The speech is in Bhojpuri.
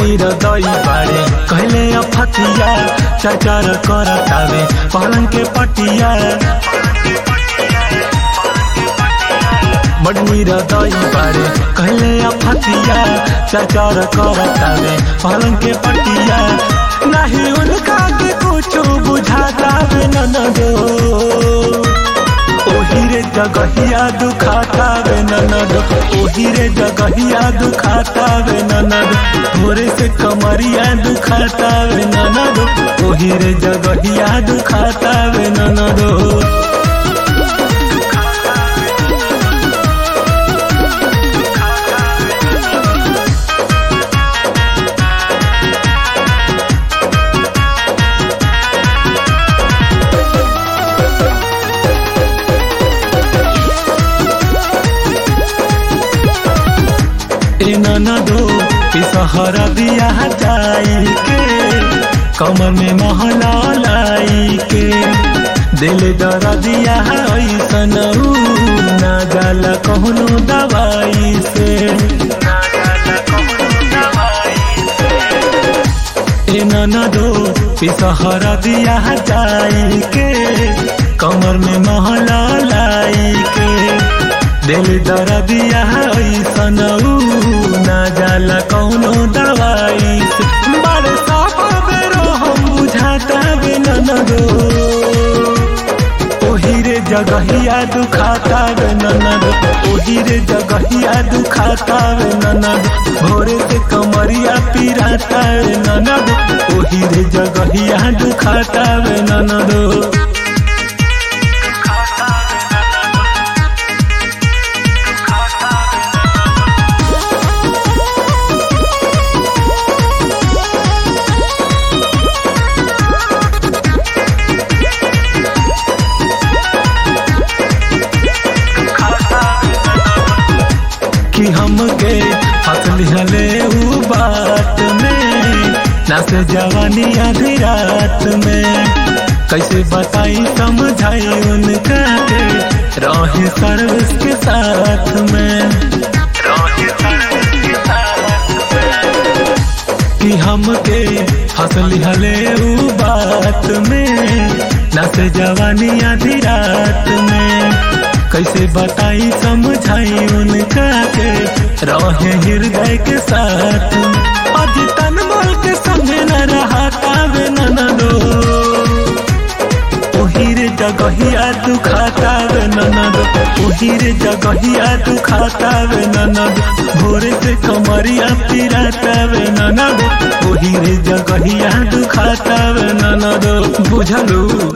निरदई बाड़े कहले अफतिया चचर करतावे पलंग के पटिया बड़ निरदई बाड़े कहले अफतिया चचर करतावे पलंग के पटिया नहीं उनका के कुछ बुझाता वे ननदो ओही रे जगहिया दुखाता वे ननद ओही रे जगहिया दुखाता वे ननद थोड़े से कमरिया दुखाता वे ननद ओही रे जगहिया दुखाता वे ननद ए ननदो ई सहर दिया जाई के कमर में महला लाई के दिल दर दिया ऐसन ऊ, ना जाला कहनो दवाई से ए ननदो ई सहर दिया जाई के कमर में महला लाई के दिल दर दिया ऐसन ऊ, ना जाला कौनो दवाई से बड़े साफ बेरो हम बुझाता बे ननदो ओही रे जगहिया दुखाता वे ननद ओही रे जगहिया दुखाता वे ननद भोरे से कमरिया पिराता वे ननद ओही रे जगहिया दुखाता वे ननदो कि हमके फसली हले ऊ बात में ना से जवानी आधी रात में कैसे बताई समझाई उनका के रहे सर्विस के साथ में कि हमके फसली हले ऊ बात में ना से जवानी आधी रात में कैसे बताई समझाई उनका के रहे हृदय के साथ अज तन मोल के समझे न रहा तावे ननदो ओही रे जगहिया दुखाता वे ननद ओही रे जगहिया दुखाता वे ननद भोरे से कमरिया पिराता वे ननद ओही रे जगहिया दुखाता वे ननद बुझलू